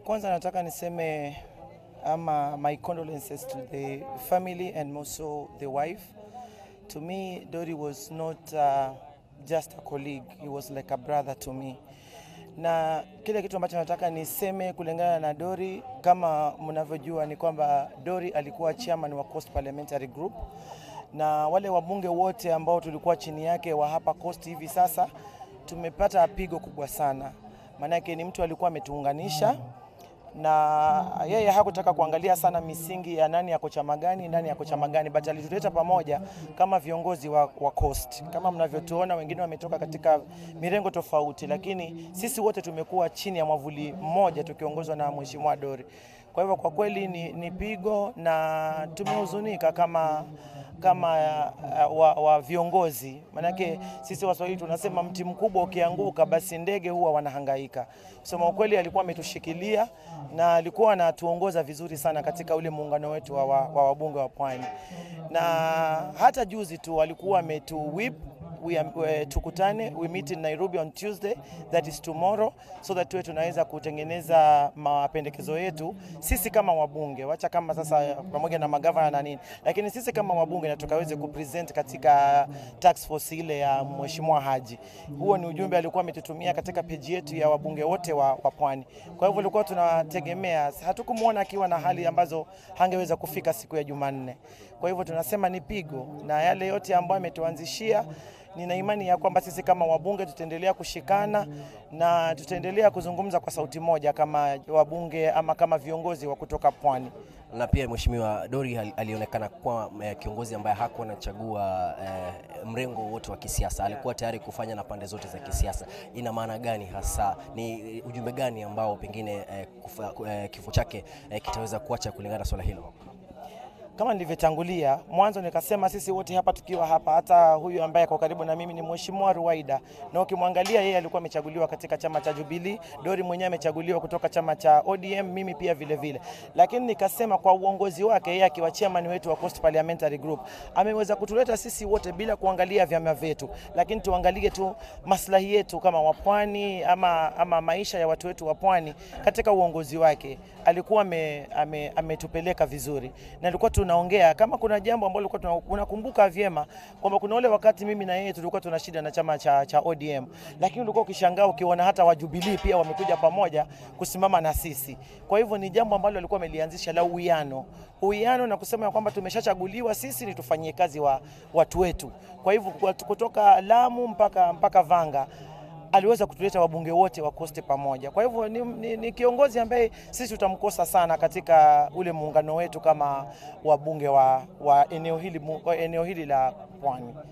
kwanza nataka niseme ama my condolences to the family and also the wife. To me, Dori was not uh, just a colleague, he was like a brother to me. Na kile kitu ambacho nataka niseme kulingana na Dori, kama mnavyojua ni kwamba Dori alikuwa chairman wa Coast Parliamentary Group na wale wabunge wote ambao tulikuwa chini yake wa hapa Coast hivi sasa tumepata pigo kubwa sana, maanake ni mtu alikuwa ametuunganisha na yeye hakutaka kuangalia sana misingi ya nani yako chama gani, nani yako chama gani, but alituleta pamoja kama viongozi wa, wa Coast. Kama mnavyotuona, wengine wametoka katika mirengo tofauti, lakini sisi wote tumekuwa chini ya mwavuli mmoja tukiongozwa na Mheshimiwa Dori. Kwa hivyo kwa kweli ni, ni pigo na tumehuzunika kama kama uh, wa, wa viongozi, manake sisi Waswahili tunasema mti mkubwa ukianguka, basi ndege huwa wanahangaika. Kusema ukweli, alikuwa ametushikilia na alikuwa anatuongoza vizuri sana katika ule muungano wetu wa, wa, wa wabunge wa Pwani, na hata juzi tu alikuwa ametu whip we, uh, tukutane we meet in Nairobi on Tuesday that is tomorrow so that tuwe tunaweza kutengeneza mapendekezo yetu sisi kama wabunge, wacha kama sasa pamoja na magavana na nini, lakini sisi kama wabunge na tukaweze kupresent katika tax force ile ya Mheshimiwa Haji. Huo ni ujumbe alikuwa ametutumia katika peji yetu ya wabunge wote wa, wa Pwani. Kwa hivyo tulikuwa tunategemea, hatukumwona akiwa na hali ambazo hangeweza kufika siku ya Jumanne. Kwa hivyo tunasema ni pigo na yale yote ambayo ametuanzishia nina imani ya kwamba sisi kama wabunge tutaendelea kushikana na tutaendelea kuzungumza kwa sauti moja kama wabunge ama kama viongozi wa kutoka Pwani. Na pia Mheshimiwa Dori alionekana kuwa eh, kiongozi ambaye hakuwa anachagua eh, mrengo wote wa kisiasa, alikuwa tayari kufanya na pande zote za kisiasa. Ina maana gani hasa? Ni ujumbe gani ambao pengine eh, kufa, eh, kifo chake eh, kitaweza kuacha kulingana na swala hilo? Kama nilivyotangulia mwanzo nikasema, sisi wote hapa tukiwa hapa, hata huyu ambaye ako karibu na mimi ni Mheshimiwa Ruwaida, na ukimwangalia yeye alikuwa amechaguliwa katika chama cha Jubilee, Dori mwenyewe amechaguliwa kutoka chama cha ODM, mimi pia vile vile. Lakini nikasema kwa uongozi wake yeye akiwa chairman wetu wa Coast Parliamentary Group ameweza kutuleta sisi wote bila kuangalia vyama vyetu, lakini tuangalie tu maslahi yetu kama wapwani ama, ama maisha ya watu wetu wa pwani. Katika uongozi wake alikuwa ametupeleka ame, ame vizuri na alikuwa tunaongea kama kuna jambo ambalo ulikuwa unakumbuka vyema kwamba kuna ule wakati mimi na yeye tulikuwa tuna shida na chama cha, cha ODM, lakini ulikuwa ukishangaa ukiona hata wa Jubilee pia wamekuja pamoja kusimama na sisi. Kwa hivyo ni jambo ambalo alikuwa amelianzisha la uwiano, uwiano na kusema kwamba tumeshachaguliwa sisi ni tufanyie kazi wa watu wetu. Kwa hivyo kutoka Lamu mpaka, mpaka Vanga aliweza kutuleta wabunge wote wa Coast pamoja. Kwa hivyo ni, ni, ni kiongozi ambaye sisi tutamkosa sana katika ule muungano wetu kama wabunge wa, wa eneo hili, eneo hili la Pwani.